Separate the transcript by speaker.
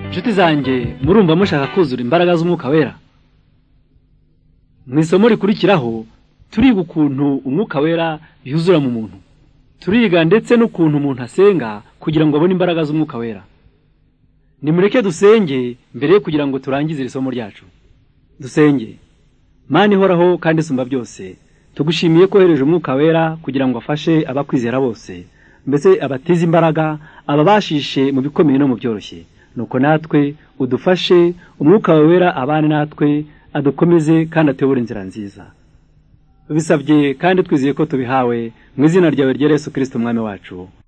Speaker 1: inshuti zanjye murumva mushaka kuzura imbaraga z'umwuka wera mu isomo rikurikiraho turiga ukuntu umwuka wera yuzura mu muntu turiga ndetse n'ukuntu umuntu asenga kugira ngo abone imbaraga z'umwuka wera nimureke dusenge mbere yo kugira ngo turangize iri somo ryacu dusenge mani ihoraho kandi isumba byose tugushimiye ko wohereje umwuka wera kugira ngo afashe abakwizera bose mbese abateze imbaraga ababashishe mu bikomeye no mu byoroshye nuko natwe udufashe umwuka wawe wera abane natwe adukomeze kandi atuyobore inzira nziza bisabye kandi twizeye ko tubihawe mu izina ryawe rya Yesu kirisiti umwami wacu